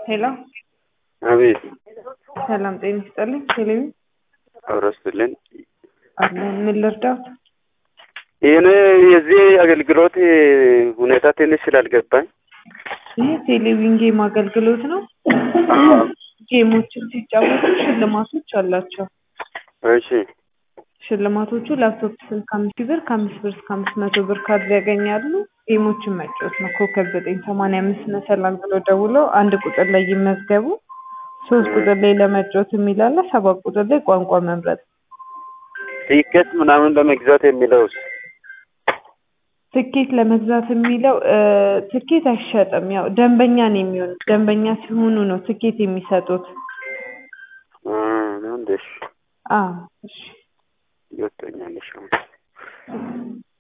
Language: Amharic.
ሄሎ አቤት ሰላም ጤና ይስጥልኝ። ቴሌቪ አውረስልን አለን። ምን ልርዳዎት? ይህን የዚህ አገልግሎት ሁኔታ ትንሽ ስላልገባኝ ይህ ቴሌቪዥን ጌም አገልግሎት ነው። ጌሞችን ሲጫወቱ ሽልማቶች አላቸው። እሺ ሽልማቶቹ ላፕቶፕ ስልክ ከአምስት ሺህ ብር ከአምስት ብር እስከ አምስት መቶ ብር ካርድ ያገኛሉ። ጌሞችን መጫወት ነው። ኮከብ ዘጠኝ ሰማንያ አምስት መሰላል ብለው ደውለው አንድ ቁጥር ላይ ይመዝገቡ። ሶስት ቁጥር ላይ ለመጫወት የሚላለ ሰባት ቁጥር ላይ ቋንቋ መምረጥ ቲኬት ምናምን ለመግዛት የሚለውስ ትኬት ለመግዛት የሚለው እ ትኬት አይሸጥም። ያው ደንበኛ ነው የሚሆኑት። ደንበኛ ሲሆኑ ነው ትኬት የሚሰጡት። አ፣ ነው እንዴ? እሺ አዎ እሺ ይወጣኛል። እሺ